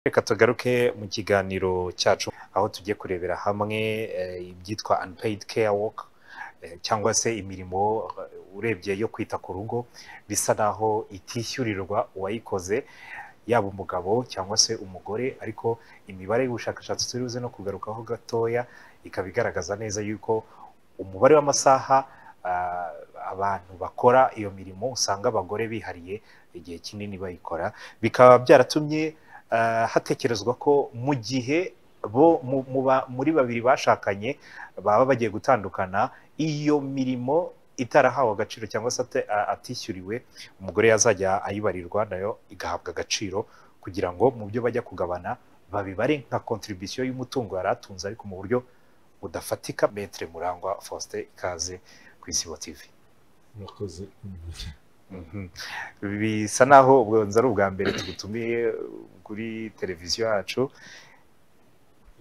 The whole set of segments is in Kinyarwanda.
reka tugaruke mu kiganiro cyacu aho tugiye kurebera hamwe ibyitwa unpaid care work cyangwa se imirimo urebye yo kwita ku rugo bisa naho itishyurirwa uwayikoze yaba umugabo cyangwa se umugore ariko imibare y'ubushakashatsi turi buze no kugarukaho gatoya ikaba igaragaza neza yuko umubare w'amasaha abantu bakora iyo mirimo usanga abagore bihariye igihe kinini bayikora bikaba byaratumye hatekerezwa ko mu gihe bo muri babiri bashakanye baba bagiye gutandukana iyo mirimo itarahawe agaciro cyangwa se atishyuriwe umugore yazajya ayibarirwa nayo igahabwa agaciro kugira ngo mu byo bajya kugabana babibare nka kontribusiyo y'umutungo yari atunze ariko mu buryo budafatika metere murangwa faustin ikaze ku isibo tivi bisa naho ubwonzi ari ubwa mbere tugutumiye kuri televiziyo yacu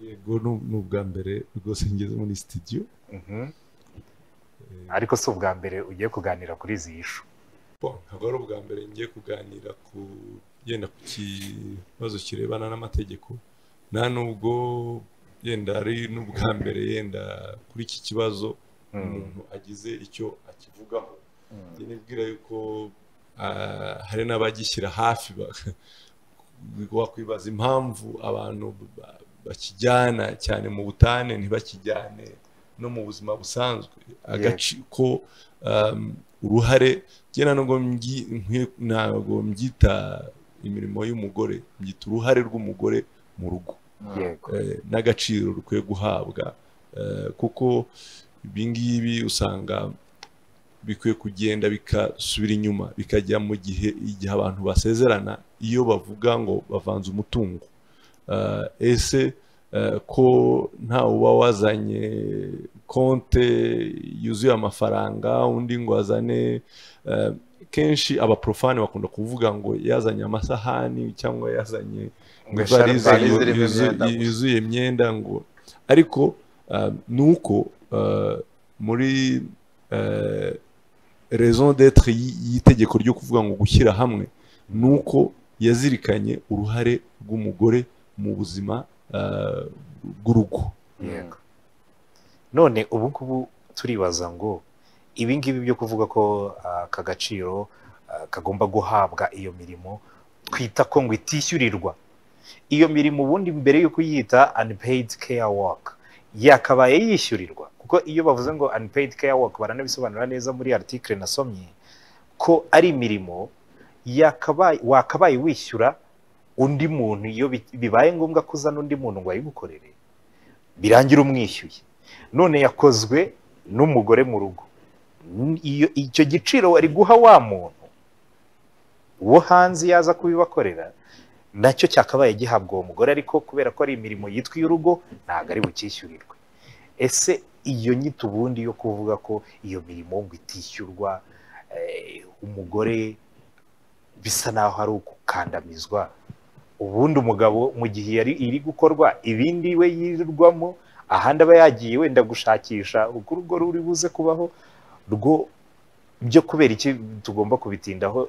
yego ni ubwa mbere rwose ngeze muri sitidiyo ariko si ubwa mbere ugiye kuganira kuri izi yishu ntabwo ari ubwa mbere ngiye kuganira ku yenda ku kibazo kirebana n'amategeko nta nubwo yenda ari n'ubwa mbere yenda kuri iki kibazo umuntu agize icyo akivugaho nibwira yuko hari n'abagishyira hafi wakwibaza impamvu abantu bakijyana cyane mu butane ntibakijyane no mu buzima busanzwe ko uruhare ngena ntabwo mbyita imirimo y'umugore mbyita uruhare rw'umugore mu rugo n'agaciro rukwiye guhabwa kuko ibi ngibi usanga bikwiye kugenda bikasubira inyuma bikajya mu gihe igihe abantu basezerana iyo bavuga ngo bavanze umutungo ese ko nta uba wazanye konte yuzuye amafaranga undi ngo azane kenshi abaporofani bakunda kuvuga ngo yazanye amasahani cyangwa yazanye ngo yuzuye imyenda ngo ariko ni uko muri rezo d'etre y'itegeko ryo kuvuga ngo gushyira hamwe ni uko yazirikanye uruhare rw'umugore mu buzima bw'urugo none ubu ngubu turibaza ngo ibi ngibi byo kuvuga ko aka gaciro kagomba guhabwa iyo mirimo twita ko ngo itishyurirwa iyo mirimo ubundi mbere y'uko uyita unpaid care work yakabaye yishyurirwa kuko iyo bavuze ngo unpaid care work baranabisobanura neza muri article nasomye ko ari imirimo wakabaye wishyura undi muntu iyo bibaye ngombwa ko uzana undi muntu ngo ayigukorere birangira umwishyuye none yakozwe n'umugore mu rugo icyo giciro wari guha wa muntu wo hanze yaza kubibakorera nacyo cyakabaye gihabwa uwo mugore ariko kubera ko ari imirimo yitwa iy'urugo ntabwo ari bucyishyurirwe ese iyo nyito ubundi yo kuvuga ko iyo mirimo ngo itishyurwa umugore bisa naho ari ukukandamizwa ubundi umugabo mu gihe yari iri gukorwa ibindi we yirirwamo ahandi aba yagiye wenda gushakisha uko urugo ruri buze kubaho rwo byo kubera iki tugomba kubitindaho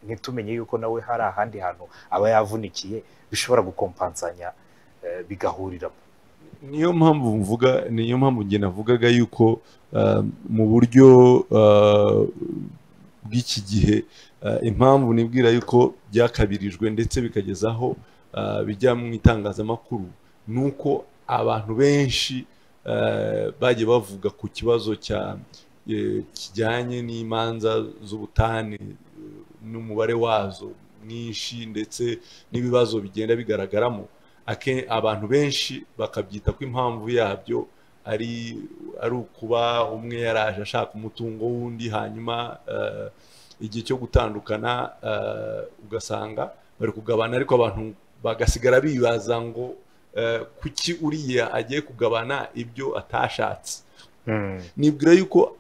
ntitumenye yuko nawe hari ahandi hantu aba yavunikiye bishobora gukompansanya bigahuriramo niyo mpamvu mvuga niyo mpamvu njye navugaga yuko mu buryo bw'iki gihe impamvu nibwira yuko byakabirijwe ndetse bikageza aho bijya mu itangazamakuru ni uko abantu benshi bagiye bavuga ku kibazo kijyanye n'imanza z'ubutane n'umubare wazo mwinshi ndetse n'ibibazo bigenda bigaragaramo abantu benshi bakabyita ko impamvu yabyo ari ari ukuba umwe yaraje ashaka umutungo w'undi hanyuma igihe cyo gutandukana ugasanga bari kugabana ariko abantu bagasigara bibaza ngo kuki uriya agiye kugabana ibyo atashatse nibwira yuko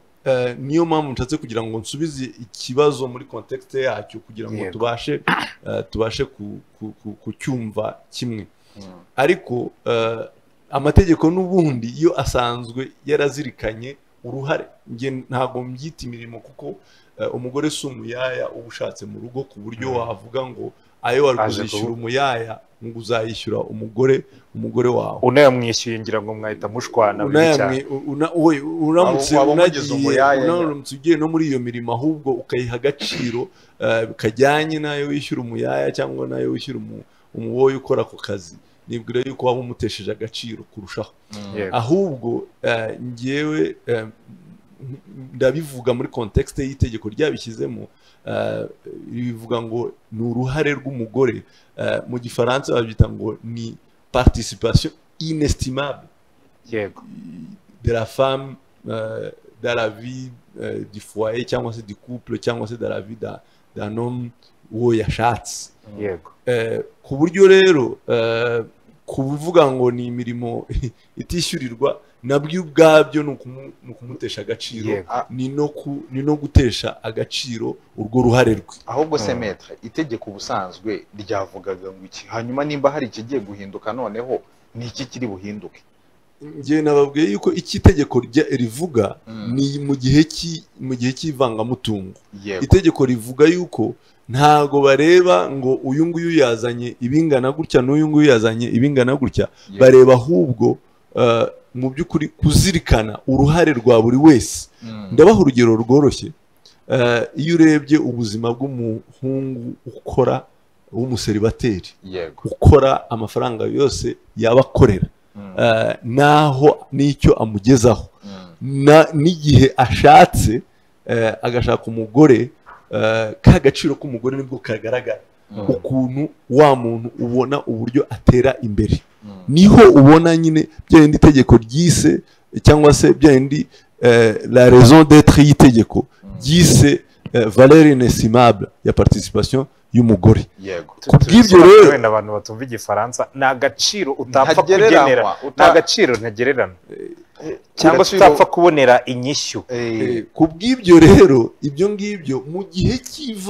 niyo mpamvu nshatse kugira ngo nsubize ikibazo muri kontekite yacyo kugira ngo tubashe tubashe kucyumva kimwe ariko amategeko n'ubundi yo asanzwe yarazirikanye uruhare ntabwo mbyita imirimo kuko umugore si umuyaya uba ushatse mu rugo ku buryo wavuga ngo ayo wari Aje kuzishyura kubu- umuyaya ngo uzayishyura umugore umugore wawe unayamwishyuye ngira ngo mwahita mushwana bibi cyane Unayamwe- u- una- we, uramutse Waba- waba umugize unagiye umuyaya, una- uramutse ugiye no muri iyo mirimo ahubwo ukayiha agaciro eh, kajyanye n'ayo wishyura umuyaya cyangwa n'ayo wishyura umu- umuwoyi ukora ako kazi nibwira yuko waba umutesheje agaciro kurushaho Yego. ahubwo eh, njyewe eh, ndabivuga muri kontekste y'itegeko ryabishyizemo eh, rivuga ngo ni uruhare rw'umugore eh, mu gifaransa babyita ngo ni participation inestimable yego de la femme euh, dans la vie euh, du foyer cyangwa se du couple cyangwa se dans la vie d'un- d'un homme uwo yashatse yego Eh, ku buryo rero eh, kuvuga ngo ni imirimo itishyurirwa nabyo ubwabyo ni ukumu- ni ukumutesha agaciro yego ni no ku- ni no gutesha agaciro urwo ruhare rwe ahubwo se Mm. metre itegeko ubusanzwe ryavugaga ngo iki hanyuma nimba hari ikigiye guhinduka noneho ni iki kiri buhinduke njyewe nababwiye yuko icyo itegeko rya- rivuga Mm. ni mu gihe cy'i- mu gihe cy'ivangamutungo yego itegeko rivuga yuko ntago bareba ngo uyu nguyu yazanye ibingana gutya n'uyu nguyu yazanye ibingana gutya yego. bareba ahubwo eh, mu by'ukuri kuzirikana uruhare rwa buri wese Mm. ndabaha urugero rworoshye Eh, iyo urebye ubuzima bw'umuhungu ukora w'umuseribateri yego ukora amafaranga yose yaba akorera Mm. eh, n'aho n'icyo amugezaho Mm. na- n'igihe ashatse eh, agashaka umugore eh, ka gaciro k'umugore nibwo kagaragara Mm. ukuntu wa muntu ubona uburyo atera imbere Mm. niho ubona nyine bya bindi itegeko ryise cyangwa se bya bindi eh, la raison d'être y'itegeko Mm. ryise eh, valeur inestimable ya participation y'umugore yego Tu- kubw'ibyo tubisobanure rero- wenda abantu batumva igifaransa ni agaciro utapfa kugenera ntagereranywa ni uta- agaciro ntagererana eh, cyangwa se agaciro- utapfa kubonera inyishyu eh, Eh, kubw'ibyo rero ibyo ngibyo mu gihe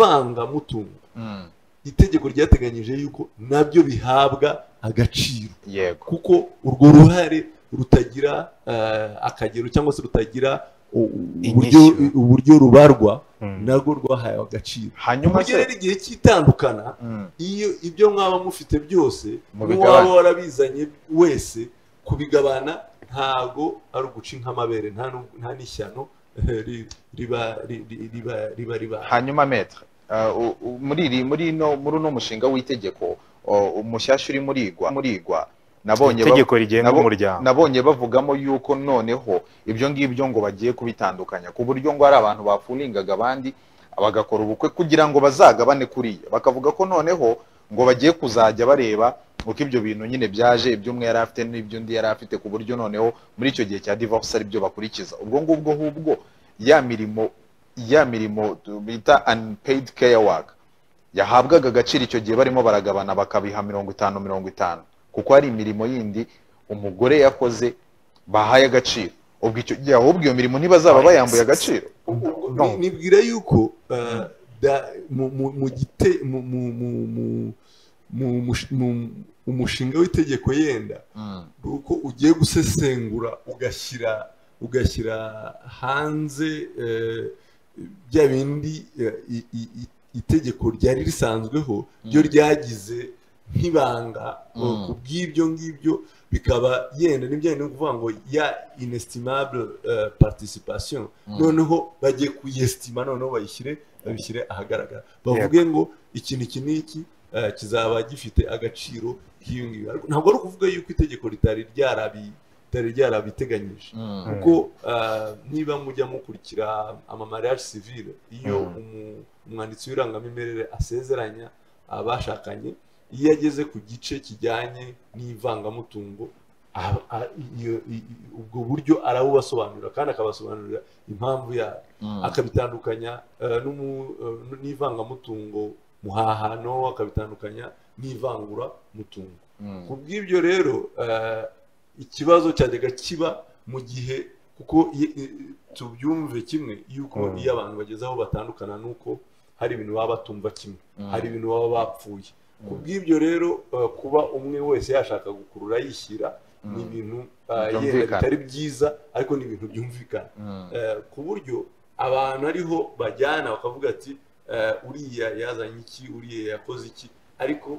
cy'ivangamutungo mm. itegeko ryateganyije yuko nabyo bihabwa agaciro yego kuko urwo ruhare rutagira eh, akagero cyangwa se rutagira u- u- uburyo Inyishyu. uburyo rubarwa Mm. narwo rwahaye agaciro hanyuma Buryo se rero igihe cy'itandukana Mm. iyo ibyo mwaba mufite byose Mubigabane. n'uwaba warabizanye wese kubigabana ntago ari uguca nk'amabere nta nu- nta n'ishyano eh, ri- riba ri- ri- riba riba riba hanyuma metre uh, u- u- muri iri muri no muri uno mushinga w'itegeko uh, umushyashya uri murigwa murigwa nabonye ba- itegeko rigenga nabo- umuryango nabonye bavugamo yuko noneho ibyo ngibyo ngo bagiye kubitandukanya ku buryo ngo hari abantu bafuningaga abandi bagakora ubukwe kugira ngo bazagabane kuriya bakavuga ko noneho ngo bagiye kuzajya bareba uko ibyo bintu nyine byaje iby'umwe yari afite n'ibyo undi yari afite ku buryo noneho muri icyo gihe cya divorce ari byo bakurikiza ubwo ngubwo hubwo ya mirimo ya mirimo tu- bita unpaid care work yahabwaga agaciro icyo gihe barimo baragabana bakabiha mirongo itanu mirongo itanu kuko hari imirimo yindi umugore yakoze bahaye agaciro ubwo icyo gihe ahubwo iyo mirimo ntibazaba bayambuye agaciro Ni- nibwira yuko eh, da- mu- mu- mu gite- mu- mu- mu- mu- mu- mush- mu- umushinga w'itegeko yenda ni uko ugiye gusesengura ugashyira ugashyira hanze eh, bya bindi eh, i- i- i- itegeko ryari risanzweho ryo Mm. ryagize nk'ibanga Mm. eh, ku bw'ibyo ngibyo bikaba yenda n'ibyanye no kuvuga ngo ya inestimable eh, participation noneho bagiye kuyesitima noneho bayishyire babishyire ahagaragara bavuge ngo ikintu iki n'iki eh, kizaba gifite agaciro k'iyo ngiyo Ariko ntabwo ari ukuvuga yuko itegeko ritari ryarabi- ritari ryarabiteganyije Mm. kuko eh, niba mujya mukurikira amamariage civile iyo Mm. umu- umwanditsi w'irangamimerere asezeranya abashakanye iyo ageze ku gice kijyanye n'ivangamutungo a- a- iyo- i- i- ubwo buryo arabubasobanurira kandi akabasobanurira impamvu yabo Mm. akabitandukanya eh, n'umu- eh, n'ivangamutungo muhahano akabitandukanya n'ivanguramutungo Mm. ku bw'ibyo rero eh, ikibazo cyajyaga kiba mu gihe kuko i- i- tubyumve kimwe yuko Mm. iyo abantu bageze aho batandukana nuko hari ibintu baba batumva kimwe Mm. hari ibintu baba bapfuye ku bw'ibyo rero eh, kuba umwe wese yashaka gukurura yishyira Mm. ni ibintu eh, yenda Byumvikana. bitari byiza ariko ni ibintu byumvikana Mm. Eh, ku buryo abantu ariho bajyana bakavuga ati eh, uriya yazanye iki uriya yakoze iki ariko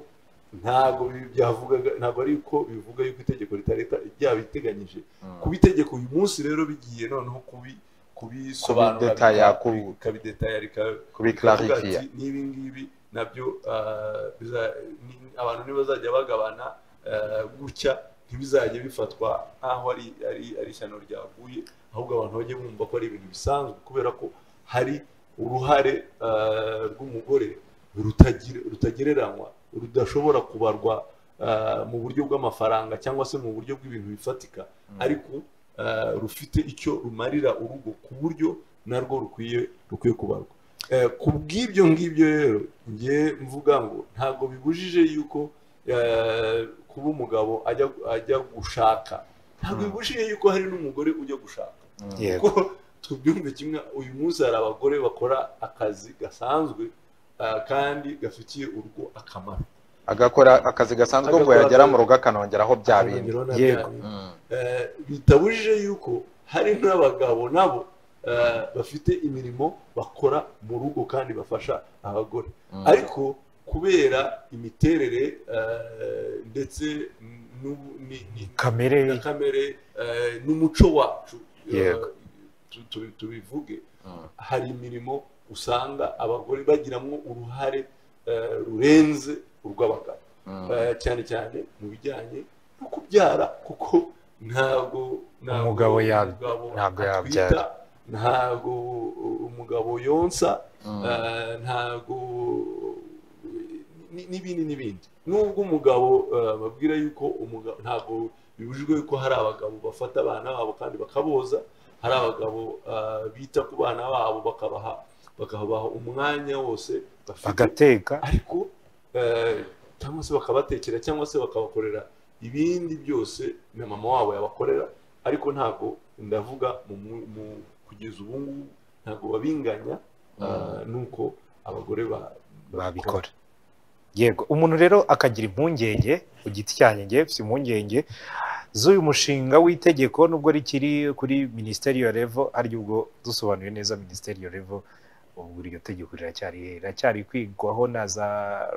ntabwo ibi byavugaga ntabwo ariko bivuga yuko itegeko rita leta ryabiteganyije kuba itegeko uyu munsi rero bigiye noneho kubi kubisobanura Kubidetaya, bika- ku- bikabidetaya rika- bikavuga kubiklarifia ati, n'ibi ngibi nabyo ah, biza- ni- abantu ntibazajya bagabana ah, gutya ntibizajya bifatwa nk'aho ari ari- ari ishyano ryaguye ahubwo abantu bajye bumva ko ari ibintu bisanzwe kubera ko hari uruhare ah, rw'umugore rutagira- rutagereranywa rudashobora kubarwa ah, mu buryo bw'amafaranga cyangwa se mu buryo bw'ibintu bifatika ariko eh, rufite icyo rumarira urugo ku buryo narwo rukwiye rukwiye kubarwa Eh, ku bw'ibyo ngibyo rero njye mvuga ngo ntabwo bibujije yuko eh, kuba umugabo ajya ajya gushaka ntabwo Mm. bibujije yuko hari n'umugore ujya gushaka Mm. yego kuko tubyumve kimwe uyu munsi hari abagore bakora akazi gasanzwe eh, kandi gafitiye urugo akamaro agakora akazi gasanzwe ubwo Agakora yagera akazi- mu rugo akanongeraho bya bindi Akongeraho na Yego. bindi. Mm. Eh, bitabujije yuko hari n'abagabo nabo eh, bafite imirimo bakora mu rugo kandi bafasha abagore Mm. ariko kubera imiterere eh, ndetse n'ubu- ni- ni- kamere na kamere eh, n'umuco wacu eh, Yego. tu- tu- tubivuge Mm. hari imirimo usanga abagore bagiramo uruhare eh, rurenze urw'abagabo Mm. Eh, cyane cyane mu bijyanye no kubyara kuko ntabwo ntabwo Umugabo ya- umugabo ntabwo atwita, yabyara. ntabwo umugabo yonsa Mm. eh, ntabwo ni- n'ibindi n'ibindi nubwo umugabo eh, babwira yuko umugabo ntabwo bibujijwe yuko hari abagabo bafata abana babo kandi bakaboza hari abagabo eh, bita ku bana babo bakabaha bakabaha umwanya wose bafite bagateka ariko eh, cyangwa se bakabatekera cyangwa se bakabakorera ibindi byose na mama wabo yabakorera ariko ntabwo ndavuga mu, mu- mu, kugeza ubu ngubu ntabwo babinganya Mm. eh, nuko abagore ba, babikora yego umuntu rero akagira impungenge ku giti cyanjye njye mfite impungenge z'uyu mushinga w'itegeko nubwo rikiri kuri minisiteri ya revo aryo ubwo dusobanuye neza minisiteri ya revo ubwo iryo tegeko riracyari riracyari kwigwaho na za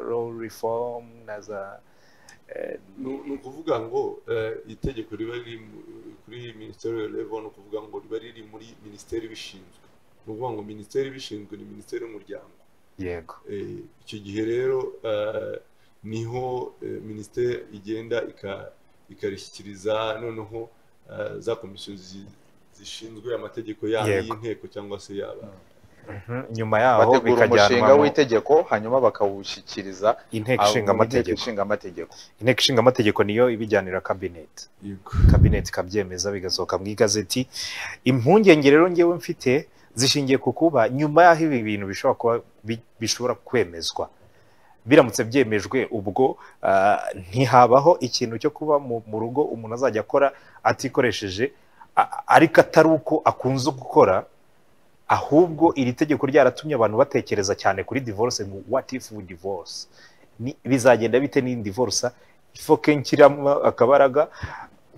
law reform na za eh, ni ni ukuvuga ngo eh, itegeko riba riri mu- kuri minisiteri ya level ni ukuvuga ngo riba riri muri minisiteri ibishinzwe ni ukuvuga ngo minisiteri ibishinzwe ni minisiteri y'umuryango yego Eh, icyo gihe rero eh, niho eh, minisiteri igenda ika- ikarishyikiriza noneho eh, za komisiyo zi- zishinzwe amategeko yaba Yego. y'inteko cyangwa se yaba Mhm, nyuma yaho bategura umushinga bikajyanwa mu w'itegeko hanyuma bakawushyikiriza inteko abo mu ishinga amategeko Inteko ishinga amategeko inteko ishinga amategeko niyo ibijyanira kabineti Yego. kabineti ikabyemeza bigasohoka mu igazeti impungenge rero ngewe mfite zishingiye ku kuba nyuma y'aho ibi bintu bishobora kuba bi- bishobora kwemezwa biramutse byemejwe ubwo ah, ntihabaho ikintu cyo kuba mu mu rugo umuntu azajya akora atikoresheje a- ariko atari uko akunze gukora ahubwo iri tegeko ryaratumye abantu batekereza cyane kuri divorce ngo what if we divorce Ni- bizagenda bite ni divorce ifoke nshyiramo akabaraga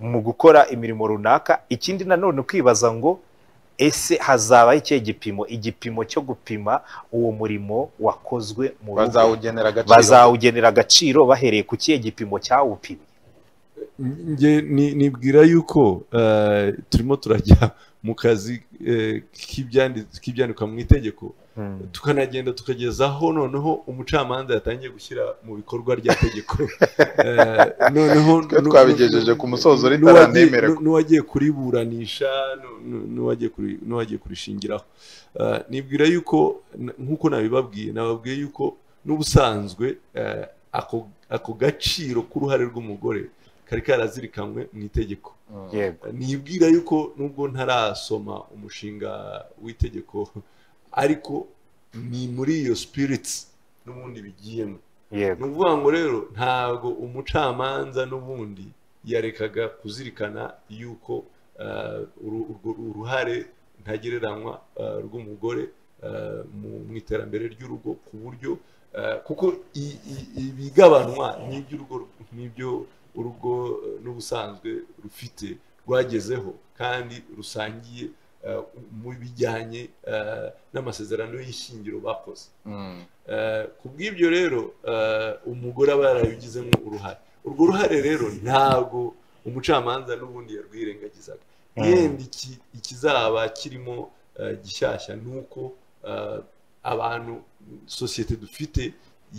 mu gukora imirimo runaka ikindi nanone kwibaza ngo ese hazaba ikihe gipimo igipimo cyo gupima uwo murimo wakozwe mu rugo bazawugenera agaciro bazawugenera agaciro bahereye ku kihe gipimo cyawupimye njye ni- nibwira yuko eh, turimo turajya mu kazi eh, k'ibyandi- k'ibyandikwa mu itegeko tukanagenda tukagezaho noneho umucamanza yatangiye gushyira mu bikorwa rya tegeko Eh, noneho Twe nu- twabigejeje nu- ku musozo nu- ritarandemererwa. nu- n'uwagiye kuriburanisha nu- nu- n'uwagiye kuri- n'uwagiye kurishingiraho Eh, nibwira yuko n- nk'uko nabibabwiye nababwiye yuko n'ubusanzwe eh, ako ako gaciro k'uruhare rw'umugore kari karazirikanwe mu itegeko Mm. yego nibwira yuko nubwo ntarasoma umushinga w'itegeko ariko ni muri iyo spirits n'ubundi bigiyemo ni yego ukuvuga ngo rero ntabwo umucamanza n'ubundi yarekaga kuzirikana yuko eh, uru- urwo uruhare ntagereranywa eh, rw'umugore eh, mu- mu iterambere ry'urugo ku buryo eh, kuko i- i- ibigabanwa n'iby'urugo n'ibyo urugo eh, n'ubusanzwe rufite rwagezeho kandi rusangiye eh, mu bijyanye eh, n'amasezerano y'ishyingiro bakoze Mm. Eh, ku bw'ibyo rero eh, umugore aba yarabigizemo uruhare urwo ruhare rero ntabwo umucamanza n'ubundi yarwirengagizaga yenda iki- ikizaba kirimo eh, gishyashya ni uko eh, abantu sosiyete dufite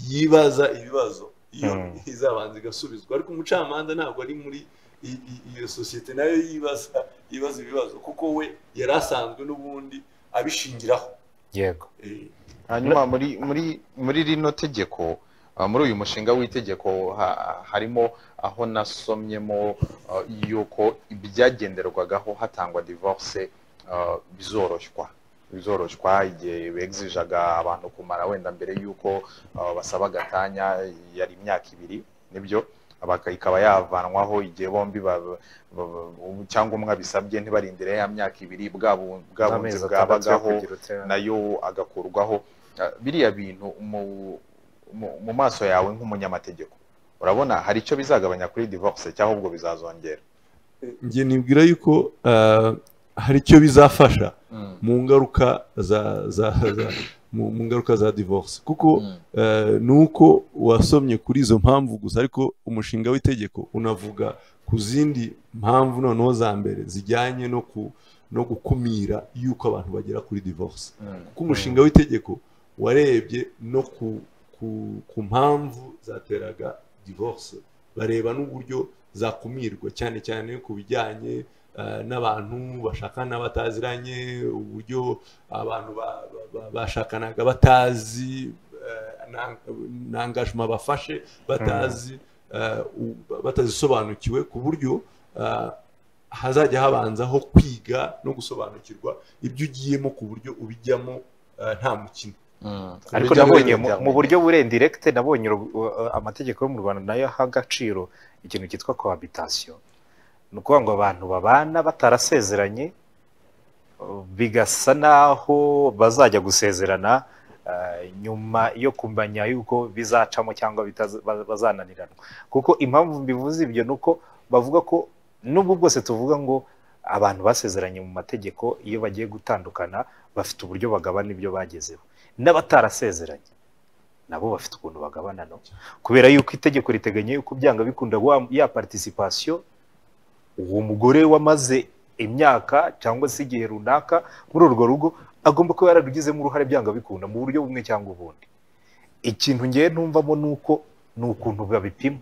yibaza ibibazo iyo Mm. izabanza igasubizwa ariko umucamanza ntabwo ari muri i- i- iyo sosiyete nayo yibaza yibaza ibibazo kuko we yari asanzwe n'ubundi abishingiraho yego Eh, hanyuma muri muri muri rino tegeko uh, muri uyu mushinga w'itegeko ha- harimo aho nasomyemo uh, yuko ibyagenderwagaho hatangwa divorce uh, bizoroshywa bizoroshywa igihe begizijaga abantu kumara wenda mbere y'uko uh, basaba agatanya yari imyaka ibiri nibyo Abaka- ikaba yavanwaho igihe bombi ba- ba- cyangwa umwe abisabye ntibarindire ya myaka ibiri bwa bu- bwa bunzi n'amezi atandatu yo bwabagaho kugira utera- nayo agakurwaho Ah, biriya bintu mu- mu- mu maso yawe nk'umunyamategeko urabona hari icyo bizagabanya kuri divorce cyangwa ahubwo bizazongera njye nibwira yuko eh, hari icyo bizafasha mu ngaruka za za za mu mu ngaruka za divorce kuko eh, ni uko wasomye kuri izo mpamvu gusa ariko umushinga w'itegeko unavuga ku zindi mpamvu noneho za mbere zijyanye no ku no gukumira yuko abantu bagera kuri divorce Mm. kuko umushinga w'itegeko warebye no ku ku ku mpamvu zateraga divorce bareba n'uburyo zakumirwa cyane cyane ku bijyanye eh, n'abantu bashakana bataziranye uburyo abantu ba- ba- ba- bashakanaga batazi eh, na- n'angajima bafashe batazi eh, u- batazisobanukiwe ku buryo eh, hazajya habanzaho kwiga no gusobanukirwa ibyo ugiyemo ku buryo ubijyamo eh, nta mukino Mm. ariko Bijya nabonye muri mu- mu internet. buryo burendirekite nabonye uru- u- uh, amategeko yo mu rwanda nayo aha agaciro ikintu cyitwa cohabitation ni ukuvuga ngo abantu babana batarasezeranye uh, bigasa n'aho bazajya gusezerana uh, nyuma yo kumenya yuko bizacamo cyangwa bitaza- ba- bazananirana kuko impamvu mbivuze ibyo ni uko bavuga ko n'ubwo bwose tuvuga ngo abantu basezeranye mu mategeko iyo bagiye gutandukana bafite uburyo bagabana ibyo bagezeho n'abatarasezeranye nabo bafite ukuntu bagabana no kubera yuko itegeko riteganya yuko byanga bikunda wa- ya participation uwo mugore wamaze imyaka cyangwa se igihe runaka muri urwo rugo agomba kuba yararugizemo uruhare byanga bikunda mu buryo bumwe cyangwa ubundi ikintu ngewe ntumvamo ni uko ni ukuntu babipima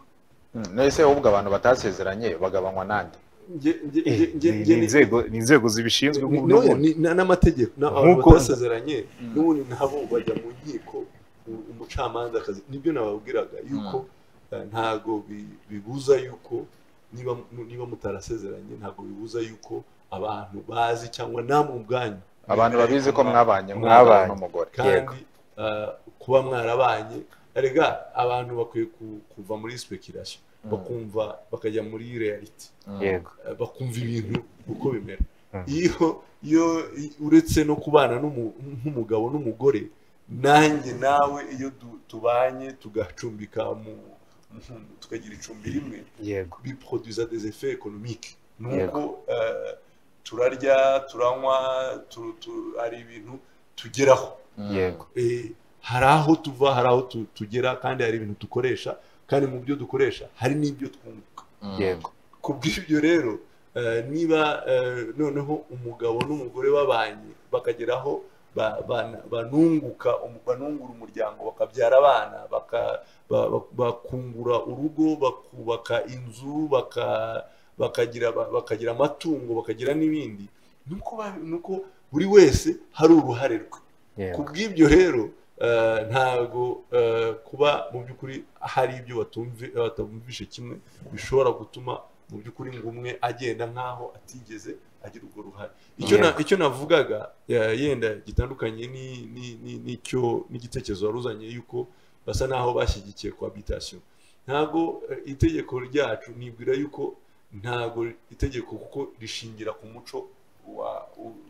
Mm. nese ahubwo abantu batasezeranye bagabanywa nande Nge- nge- Eh, nge- nge- ni- nge- ni inzego ni inzego zibishinzwe ni- nk'ubu no, n'ubundi. ni- na- n'amategeko na- abantu Nk'uko- batasezeranye Mm. n'ubundi nabo bajya mu nkiko u- umucamanza akazi nibyo nababwiraga yuko eh, ntago bi- bibuza yuko niba mu- niba mutarasezeranye ntago bibuza yuko abantu bazi cyangwa namwe ubwanyu abantu babizi ko mwabanye Mwabanye. nk'umugabo n'umugore Yego. kandi eh, kuba mwarabanye erega abantu bakwiye ku- kuva muri speculation Mm. bakumva bakajya muri reality Mm. yego eh, bakumva ibintu uko bimera Mm. iyo iyo i- uretse no kubana n'umu- nk'umugabo n'umugore nanjye nawe iyo du- tubanye tugacumbika mu mu- tukagira icumbi rimwe yego biproduza des effets économiques ni Yego. uko eh, turarya turanywa tu- tu- hari ibintu tugeraho Mm. yego Eh, hari aho tuva hari aho tu- tugera kandi hari ibintu dukoresha kandi mu byo dukoresha hari n'ibyo twunguka Mm. yego ku bw'ibyo rero eh, niba eh, noneho umugabo n'umugore babanye bakageraho ba- bana- banunguka umu- banungura umuryango bakabyara abana baka- ba- ba- bakungura urugo bakubaka inzu baka- bakagira ba- bakagira amatungo bakagira n'ibindi nuko ba- nuko buri wese hari uruhare rwe yego ku bw'ibyo rero eh, ntabwo eh, kuba mu by'ukuri hari ibyo batumvi- batumvishe kimwe bishobora gutuma mu by'ukuri ngo umwe agenda nk'aho atigeze agira urwo ruhare icyo na- icyo navugaga eh, yenda gitandukanye ni- ni- ni- n'icyo n'igitekerezo wari uzanye yuko basa n'aho bashyigikiye cohabitation ntabwo eh, itegeko ryacu nibwira yuko ntabwo itegeko kuko rishingira ku muco wa- u-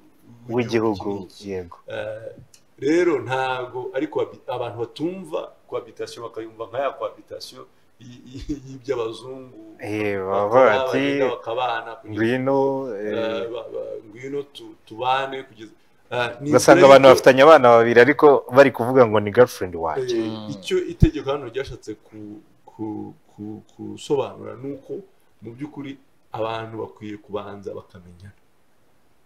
w'igihugu iki- yego Eh, rero ntago ariko abi- abantu batumva cohabitation bakayumva nka ya cohabitation y- y- y'by'abazungu Eh, baba bakaba bati bagenda bakabana kugeza ngwino eh, eh, ba- ba- ngwino tu- tubane kugeza eh, ni ugasanga inzira abantu y'uko- bafitanye abana babiri ariko bari kuvuga ngo ni girlfriend wanjye Eh, Mm. icyo itegeko hano ryashatse ku- ku- ku- gusobanura ni uko mu by'ukuri abantu bakwiye kubanza bakamenyana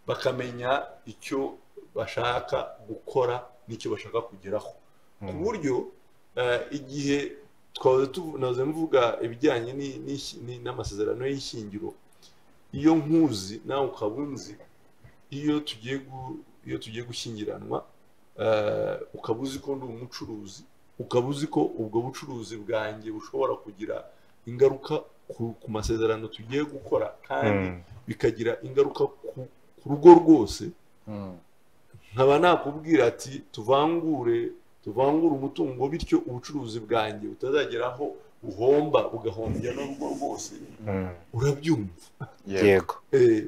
bakamenya icyo bashaka gukora n'icyo bashaka kugeraho ku buryo eh, igihe twahoze tunaze mvuga ibijyanye ni- ni- ni- n'amasezerano y'ishyingiro iyo nkuzi nawe ukaba unzi iyo tugiye gu- iyo tugiye gushyingiranwa eh, ukaba uzi ko ndi umucuruzi ukaba uzi ko ubwo bucuruzi bwanjye bushobora kugira ingaruka ku, ku masezerano tugiye gukora kandi Mm. bikagira ingaruka ku, ku rugo rwose Mm. nkaba nakubwira ati tuvangure tuvangure umutungo bityo ubucuruzi bwanjye butazageraho buhomba bugahombya n'urugo rwose Mm. urabyumva Yego. yego Eh,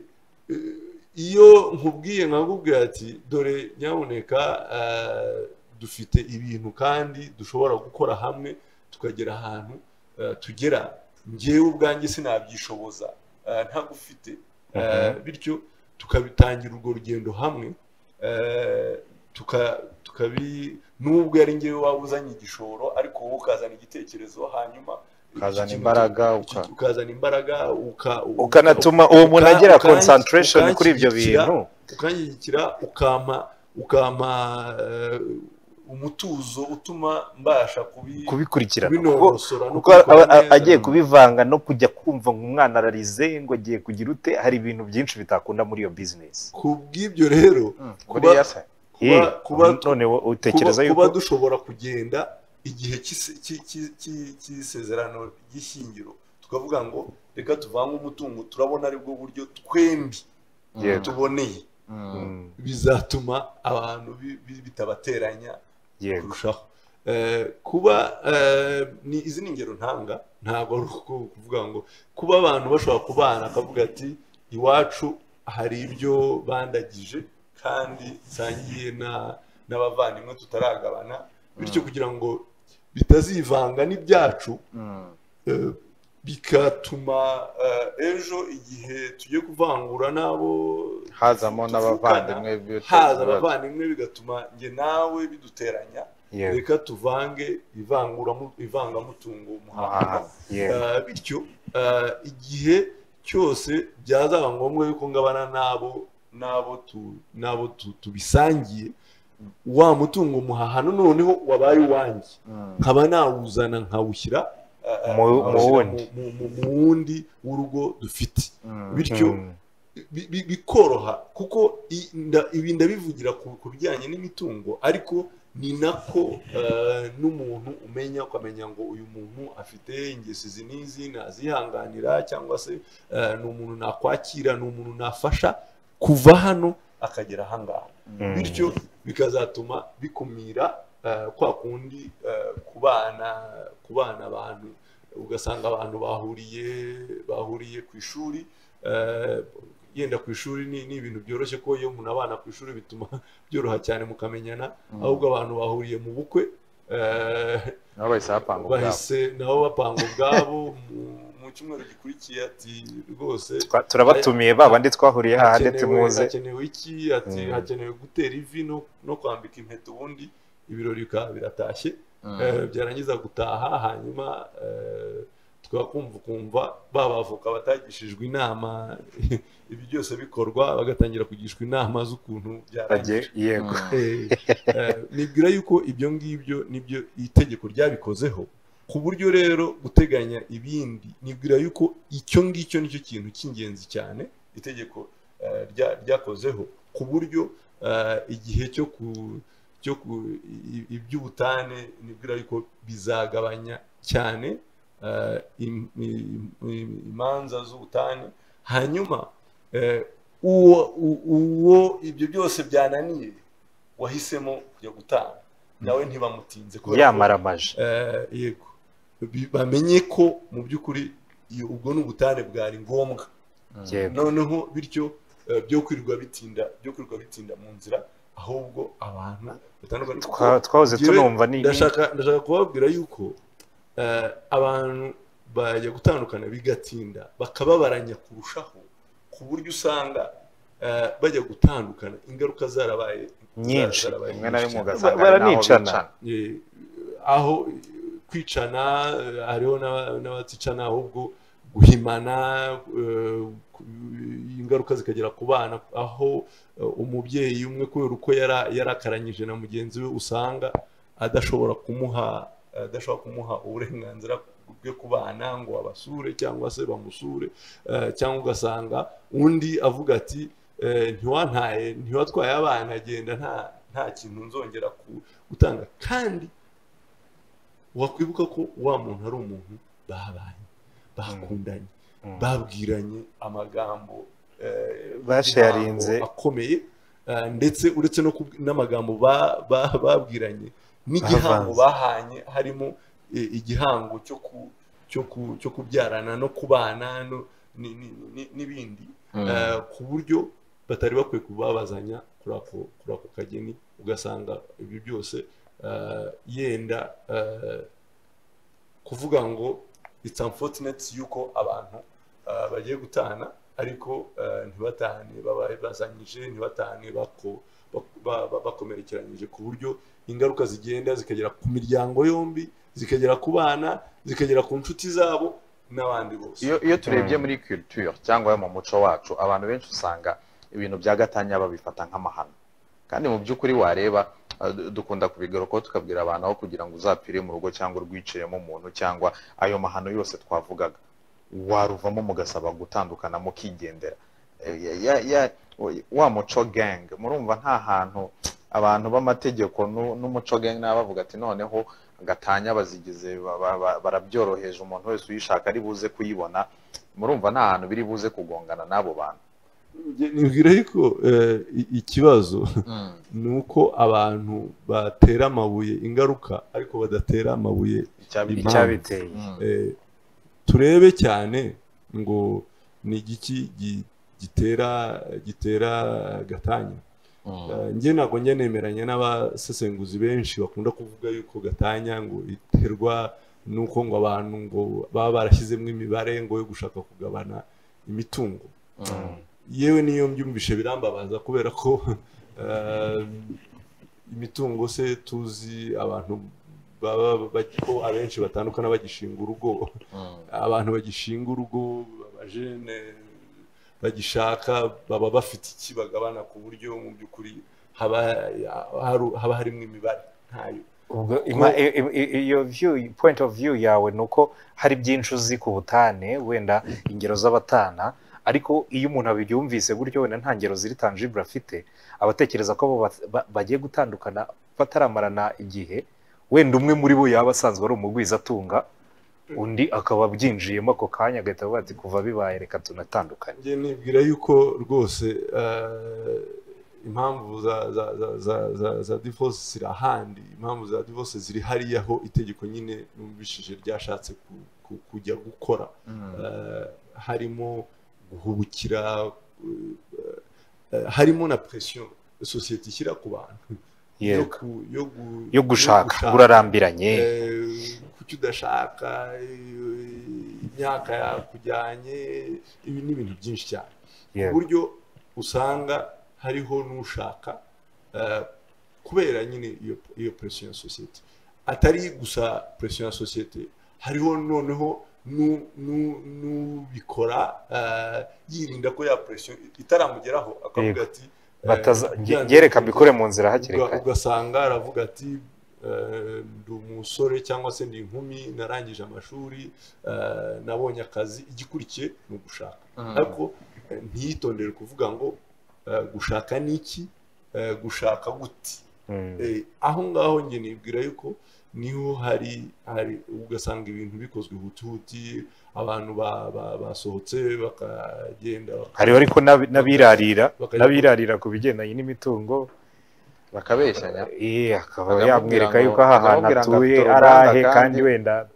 eh, iyo nkubwiye nkakubwira ati dore nyabuneka eh, dufite ibintu kandi dushobora gukora hamwe tukagera ahantu eh, tugera ngewe ubwanjye sinabyishoboza eh, ntagufite Eh, bityo tukabitangira urwo rugendo hamwe eh, tuka- tukabi nubwo ari ngewe waba uzanye igishoro ariko wowe ukazana igitekerezo hanyuma ukazana iki kintu- imbaraga iki- uka- ukazana imbaraga uka- ukanatuma uwo muntu uka- agira ukanshi- concentration kuri ibyo ukanshyigikira- bintu ukanshyigikira ukampa ukampa eh, umutuzo utuma mbasha kubi- kubikurikirana kuko kubinonosora no kuko kubikora aba- a- neza. agiye kubivanga no kujya kumva ngo umwana ararize ngo agiye kugira ute hari ibintu byinshi bitakunda muri iyo bizinesi ku bw'ibyo rero Mm. kuba- Buriya se kuba kuba none wo- utekereza kuba, yuko kuba dushobora kugenda igihe cy'ise- cy'- cy'- cy'- cy'isezerano ry'ishyingiro tukavuga ngo reka tuvange umutungo turabona aribwo buryo twembi Yego. tuboneye Mm. Mm, bizatuma abantu bi- bi- bitabateranya yego kurushaho Eh, kuba eh, ni izi ni ingero ntanga ntabwo ari uku- kuvuga ngo kuba abantu bashobora kubana akavuga ati iwacu hari ibyo bandagije kandi nsangiye na- n'abavandimwe tutaragabana bityo Mm. kugira ngo bitazivanga n'ibyacu Mm. eh, bigatuma eh, ejo igihe tugiye kuvangura n'abo hazamo tuvukana, n'abavandimwe b'iryo haza kibazo. abavandimwe bigatuma njye nawe biduteranya yego reka tuvange ivanguramu- ivangamutungo muhanga Aha. yego Eh, bityo eh, igihe cyose byazaba ngombwa yuko ngabana n'abo n'abo tu- n'abo tu- tubisangiye wa mutungo muhaha noneho wabaye uwanjye Mm. nkaba nawuzana nkawushyira eh, eh, Mu- nkawushyira mu wundi. mu- mu- mu wundi w'urugo dufite Mm. bityo Mm, bi- bi- bikoroha kuko i- nda- ibi ndabivugira ku ku bijyanye n'imitungo ariko ni nako eh, n'umuntu umenya ukamenya ngo uyu muntu afite ingesi izi n'izi nazihanganira cyangwa se eh, ni umuntu nakwakira ni umuntu nafasha kuva hano akagera ahangaha Mm. bityo bikazatuma bikumira eh, kwa kundi eh, kubana kubana abantu ugasanga abantu bahuriye bahuriye ku ishuri eh, yenda ku ishuri ni ni ibintu byoroshye ko iyo umuntu abana ku ishuri bituma byoroha cyane mukamenyana Mm. ahubwo abantu bahuriye mu bukwe eh, nabo bahise bapanga ubwabo bahise nabo bapanga ubwabo mu- mu cyumweru gikurikiye ati rwose twa- turabatumiye ba bandi twahuriye hahandi hakenewe- tumuze hakenewe iki ati Mm. hakenewe gutera ivi no- no kwambika impeta ubundi ibirori bikaba biratashye Mm. Eh, byarangiza gutaha hanyuma eh, tukakumva ukumva ba bavoka batagishijwe inama ibi byose bikorwa bagatangira kugishwa inama z'ukuntu bagiye byarangira yego Mm. Eh, eh, nibwira yuko ibyo ngibyo nibyo itegeko ryabikozeho ku buryo rero guteganya ibindi nibwira yuko icyo ngicyo nicyo kintu cy'ingenzi cyane itegeko eh, rya- ryakozeho ku buryo eh, igihe cyo ku cyo ku i- i- iby'ubutane nibwira yuko bizagabanya cyane eh, im- im- im- imanza z'ubutane hanyuma eh, uwo u- uwo ibyo byose byananiye wahisemo kujya gutanga nawe ntibamutinze kubera ko- yamaramaje Eh, yego Bi- bamenye ko mu by'ukuri iyo- ubwo ni ubutane bwari ngombwa Mm. yego noneho bityo eh, byo kwirirwa bitinda byo kwirirwa bitinda mu nzira ahubwo abantu batandukanye Twa- twahoze Njyewe tunumva ni ndashaka ndashaka kubabwira yuko eh, abantu bajya gutandukana bigatinda bakababaranya kurushaho ku buryo usanga eh, bajya gutandukana ingaruka zarabaye Nyinshi. zarabaye rimwe na rimwe nyinshi cyane. ugasanga Bara- hari n'aho baranicana. bicana. Eh, aho eh, kwicana eh, hariho n'aba- n'abaticana ahubwo guhimana eh, ku- ingaruka zikagera ku bana aho eh, umubyeyi umwe kubera uko yara- yarakaranyije na mugenzi we usanga adashobora kumuha adashobora kumuha uburenganzira bwe ku bana ngo abasure cyangwa se bamusure eh, cyangwa ugasanga undi avuga ati eh, ntiwantaye ntiwatwaye abana agenda nta nta kintu nzongera ku gutanga kandi wakwibuka ko wa muntu ari umuntu babanye bakundanye Mm. babwiranye amagambo eh, Basharinze. y'intango akomeye eh, ndetse uretse no kubwi- n'amagambo ba- ba- babwiranye n'igihango Bavanze. bahanye harimo eh, igihango cyo ku cyo ku- cyo kubyarana no kubana no- ni- ni- ni- n'ibindi Eh, ku buryo batari bakwiye kubabazanya kuri ako kuri ako kageni ugasanga ibyo byose eh, yenda eh, kuvuga ngo it's unfortunate yuko abantu eh, bagiye gutana ariko eh, ntibatane babaye bazanyije ntibatane bako bak- ba- ba- bakomerekeranyije ku buryo ingaruka zigenda zikagera ku miryango yombi zikagera ku bana zikagera ku nshuti zabo n'abandi bose iyo iyo turebye Mm. muri culture cyangwa mu muco wacu abantu benshi usanga ibintu bya gatanya babifata nk'amahano kandi mu by'ukuri wareba eh, du- dukunda kubigarukaho tukabwira abantu aho kugira ngo uzapfire mu rugo cyangwa urwiciyemo umuntu cyangwa ayo mahano yose twavugaga waruvamo mugasaba gutandukana mukigendera Eh, ya- ya- ya- wa muco gang murumva nta hantu abantu b'amategeko nu- n'umuco gang nabo bavuga ati noneho gatanya bazigize ba- ba- ba- barabyoroheje umuntu wese uyishaka ari buze kuyibona murumva nta hantu biri buze kugongana n'abo bantu nibwira ariko eh, i- ikibazo ni uko abantu batera amabuye ingaruka ariko badatera amabuye Icyabi- Impamvu. icyabiteye Mm. eh, turebe cyane ngo ni igiki gi- gitera gitera gatanya Mm. Eh, njye ntabwo njya nemeranya n'abasesenguzi benshi bakunda kuvuga yuko gatanya ngo iterwa n'uko ngo abantu ngo baba barashyizemo imibare ngo yo gushaka kugabana imitungo Mm. yewe niyo mbyumvishe birambabaza kubera ko eh, imitungo se tuzi abantu baba ba- ko abenshi batandukana bagishinga urugo Mm. abantu bagishinga urugo abajene bagishaka baba bafite iki bagabana ku buryo mu by'ukuri haba haru- haba harimo imibare ntayo ubwo ima- i- i- i- iyo view point of view yawe ni uko hari byinshi uzi ku butane wenda ingero z'abatana ariko iyo umuntu abyumvise gutyo wenda nta ngero ziri tangible afite abatekereza ko abo ba- ba- bagiye gutandukana bataramarana igihe wenda umwe muri bo yaba asanzwe ari umugwizatunga undi akaba abyinjiyemo ako kanya agahita avuga ati kuva bibaye reka tunatandukane njye nibwira yuko rwose eh, impamvu za za za za za za divorce ziri ahandi impamvu za divorce ziri hariya aho itegeko nyine numvishije ryashatse ku- ku- kujya gukora Mm. Eh, harimo guhubukira eh, eh, harimo na presiyo sosiyete ishyira ku bantu yo Yego. ku- yo gu- yo gushaka urarambiranye Eh, kuki udashaka eh, imyaka yakujyanye ibi ni ibintu byinshi cyane ku Yego. buryo usanga hariho n'ushaka eh, kubera nyine iyo iyo presiyo ya sosiyete atari gusa presiyo ya sosiyete hariho noneho nu- nu- n'ubikora eh, yirinda ko ya presiyo itaramugeraho akavuga Yego. ati eh, bataza byanze nge- reka bikunze mbikore mu nzira hakiri uga- kare ugasanga aravuga ati eh, ndi umusore cyangwa se ndi inkumi narangije amashuri eh, nabonye akazi igikurikiye ni ugushaka Mm. ariko eh, ntiyitondere kuvuga ngo eh, gushaka ni iki Eh, gushaka guti Mm. Eh, aho ngaho njye nibwira yuko niho hari hari ugasanga ibintu bikozwe huti abantu ba- ba- basohotse bakagenda hariho ariko n'ab- n'abirarira bakajya- n'abirarira ku bigendanye n'imitungo bakabeshyanya eh, akaba Bakamubwira yamwereka ngo- yuko aha hantu bakamubwira ngo atuye afite ari uruganda ahe kandi- kandi wenda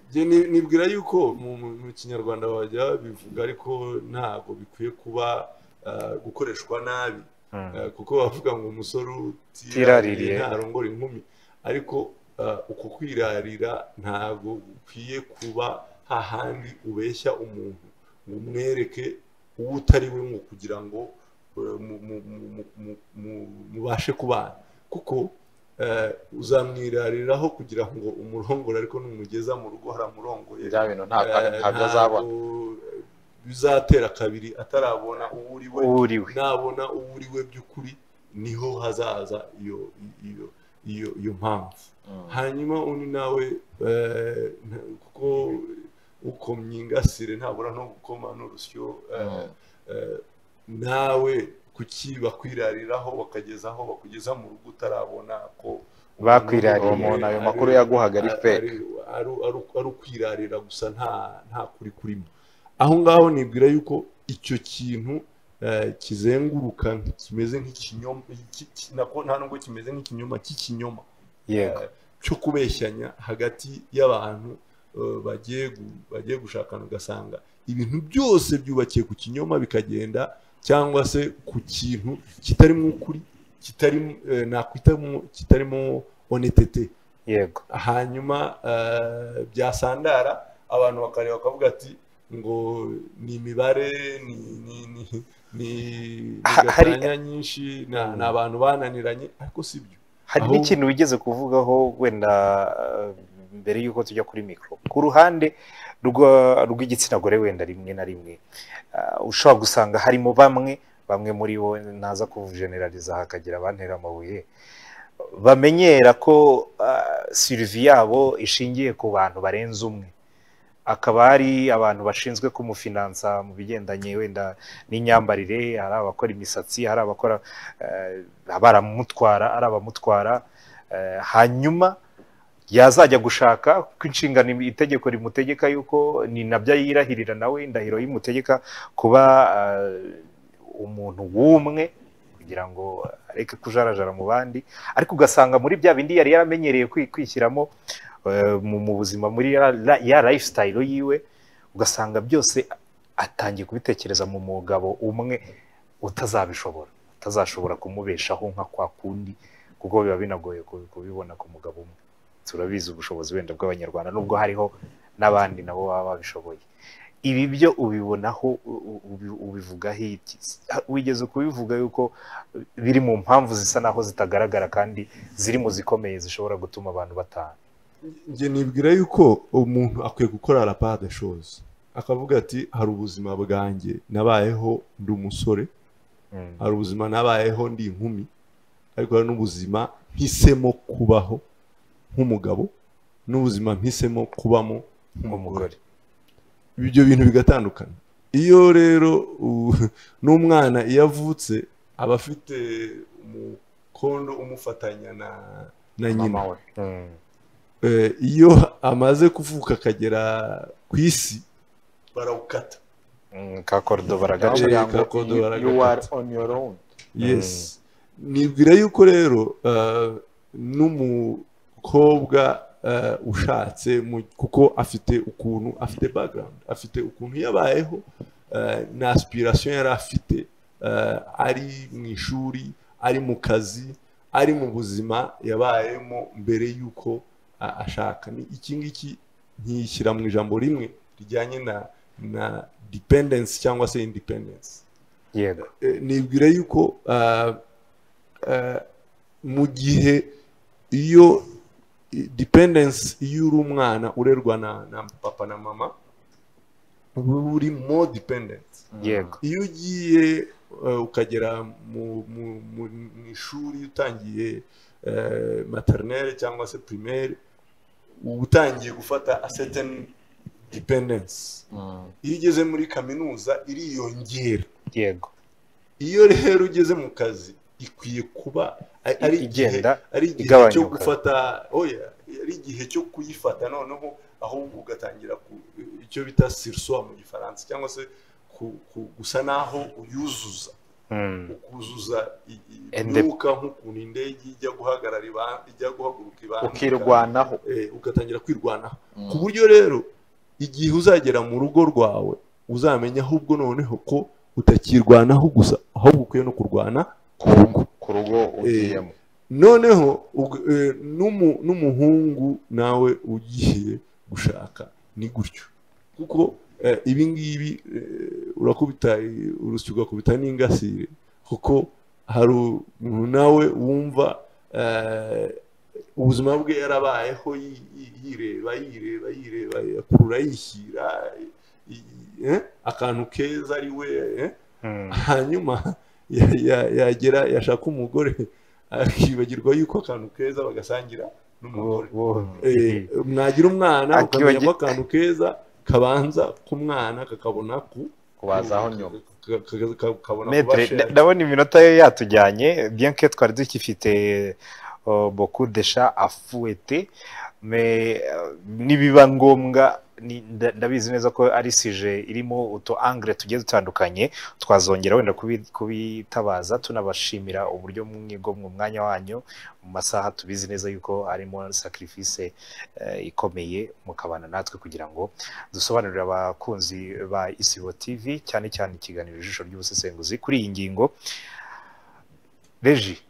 Njye ni- nibwira yuko mu mu- mu kinyarwanda bajya bivuga ariko ntabwo bikwiye kuba eh, gukoreshwa nabi Mm. Eh, kuko bavuga ngo umusore utiraririye Utiraririye. ntarongora inkumi ariko eh, uko kwirarira ntabwo gukwiye kuba hahandi ubeshya umuntu ngo umwereke uwo utari we ngo kugira ngo eh, mu- mu- mu- mu- mu- mu- mubashe kubana kuko eh, uzamwirariraho kugira ngo umurongore ariko numugeza mu rugo haramurongoye bya bintu nta- eh, ntabyo azabona ntabwo bizatera kabiri atarabona uwo uri we uwo uri we nabona uwo uri we by'ukuri niho hazaza iyo iyo iyo iyo mpamvu Mm. hanyuma undi nawe eh, nta- kuko ukomye ingasire ntabura no gukoma n'urusyo eh, Mm. eh, nawe kuki bakwirariraho bakageza aho bakugeza mu rugo utarabona ko Bakwirariye. uwo muntu ayo makuru yaguhaga ari ari- fake ari ari- ari ukwirarira gusa nta nta kuri kurimo aho ngaho nibwira yuko icyo kintu eh, kizenguruka kimeze nk'ikinyoma iki- ki- nako nta nubwo kimeze nk'ikinyoma cy'ikinyoma yego cyo kubeshyanya hagati y'abantu eh, bagiye gu- bagiye gushakana ugasanga ibintu byose byubakiye ku kinyoma bikagenda cyangwa se ku kintu kitarimo ukuri kitarimo eh, nakwitamo kitarimo honetete yego hanyuma eh, byasandara abantu bakareba bakavuga ati ngo ni imibare ni ni ni ni ni Ha- hari- gatanya nyinshi ni ni abantu bananiranye ariko si byo hari Aho- n'ikintu wigeze kuvugaho wenda eh, mbere y'uko tujya kuri mikoro ku ruhande rwa- rw'igitsina gore wenda rimwe na rimwe eh, ushobora gusanga harimo bamwe bamwe muri bo naza kujeneraliza hakagira abantera amabuye bamenyera ko eh, sirivi yabo ishingiye ku bantu barenze umwe akaba hari abantu bashinzwe kumufinansa mu bigendanye wenda n'imyambarire hari abakora imisatsi hari abakora eh, abaramutwara ari abamutwara eh, hanyuma yazajya gushaka ko inshingano itegeko rimutegeka yuko ni nabyo yirahirira nawe indahiro yimutegeka kuba eh, umuntu w'umwe kugira ngo areke kujarajara mu bandi ariko ugasanga muri bya bindi yari yaramenyereye kwi- kwishyiramo eh, mu mu buzima muri ya, la- ya lifestyle yiwe ugasanga byose atangiye kubitekereza mu mugabo umwe utazabishobora atazashobora kumubeshaho nka kwa kundi kuko biba binagoye ku- kubibona ku mugabo umwe turabizi ubushobozi wenda bw'abanyarwanda nubwo hariho n'abandi nabo baba babishoboye ibi byo ubibonaho u- u- ubi- ubivugaho iki wigeze kubivuga yuko biri mu mpamvu zisa naho zitagaragara kandi ziri mu zikomeye zishobora gutuma abantu bataha njye nibwira yuko umuntu akwiye gukora rapade shozi akavuga ati hari ubuzima bwanjye nabayeho ndi umusore Mm. hari ubuzima nabayeho ndi inkumi ariko hari n'ubuzima mpisemo kubaho nk'umugabo n'ubuzima mpisemo kubamo nk'umugore umugore ibyo bintu bigatandukana iyo rero u- n'umwana iyo avutse aba afite umukondo umufatanya na na nyina mama we Mm. Eh, iyo amaze kuvuka akagera ku isi barawukata Mm, ka korido Gace baragaca Baravuga ngo, gakondo "You- you are baragakata." on your own yes nibwira yuko rero eh, n'umukobwa eh, ushatse mu- kuko afite ukuntu afite background afite ukuntu yabayeho eh, na aspiration yari afite eh, ari mu ishuri ari mu kazi ari mu buzima yabayemo mbere y'uko a- ashaka ni iki ngiki nkishyira mu ijambo rimwe rijyanye na na dependence cyangwa se independence yego Eh, nibwira yuko ah, ah, mu gihe iyo i- dependence iyo uri umwana urerwa na, na papa na mama uba uri mo dependent yego iyo ugiye eh, ukagera mu, mu, mu, mu ishuri utangiye eh, maternelle cyangwa se primaire uba utangiye gufata a certain dependence Mm. iyo ugeze muri kaminuza iriyongera yego iyo rero ugeze mu kazi ikwiye kuba a- ari igihe- igenda ari igihe igabanyuka. cyo gufata oya ari igihe cyo kuyifata noneho ahubwo ugatangira ku- icyo bita sirswa mu gifaransa cyangwa se ku- ku- gusa naho uyuzuza Mm. ukuzuza i- i- Ende- imyuka nk'ukuntu indege ijya guhagarara iba- ijya guhaguruka ibanza ukirwanaho ugatangira kwirwanaho Mm. ku buryo rero igihe uzagera mu rugo rwawe uzamenya ahubwo noneho ko utakirwanaho gusa ahubwo ukwiye no kurwana ku ku rugo ugiyemo noneho ug- eh, n'umu- n'umuhungu nawe ugiye gushaka ni gutyo kuko eh, ibi ngibi eh, urakubita eh, urusyo ugakubita n'ingasire kuko hari umuntu nawe wumva eh, ubuzima bwe yarabayeho yi- yi- yireba yireba yireba akurura yishyira i- eh, akantu keza ari we eh, Mm. hanyuma ya- ya- yagera yashaka umugore akibagirwa yuko akantu keza bagasangira n'umugore Eh, mwagira umwana ukamenya Akibagi- ko akantu keza kabanza k'umwana kakabona ku kubazaho nyuma ka- ka- ka- kabona ku Maître, bashere. nda- ndabona iminota ye yatujyanye bien que twari dukifite uh, beaucoup de chat à fouetter mais uh, nibiba ngombwa ni- nda- ndabizi neza ko ari sije irimo utu angle tugiye dutandukanye twazongera wenda kubi- kubitabaza tunabashimira uburyo mwigomwe umwanya wanyu mu masaha tubizi neza yuko harimo sacrifice eh, ikomeye mukabana natwe kugira ngo dusobanurire abakunzi ba isibo tv cyane cyane ikiganiro ijisho ry'ubusesenguzi kuri iyi ngingo reji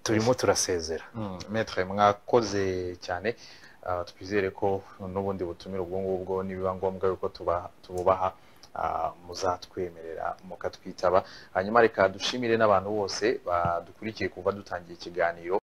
turimo turasezera Mm, Maître mwakoze cyane Ah, twizere ko n'ubundi butumire ubwo ngubwo nibiba ngombwa yuko tuba- tububaha ah, muzatwemerera mukatwitaba hanyuma reka dushimire n'abantu bose badukurikiye kuva dutangiye ikiganiro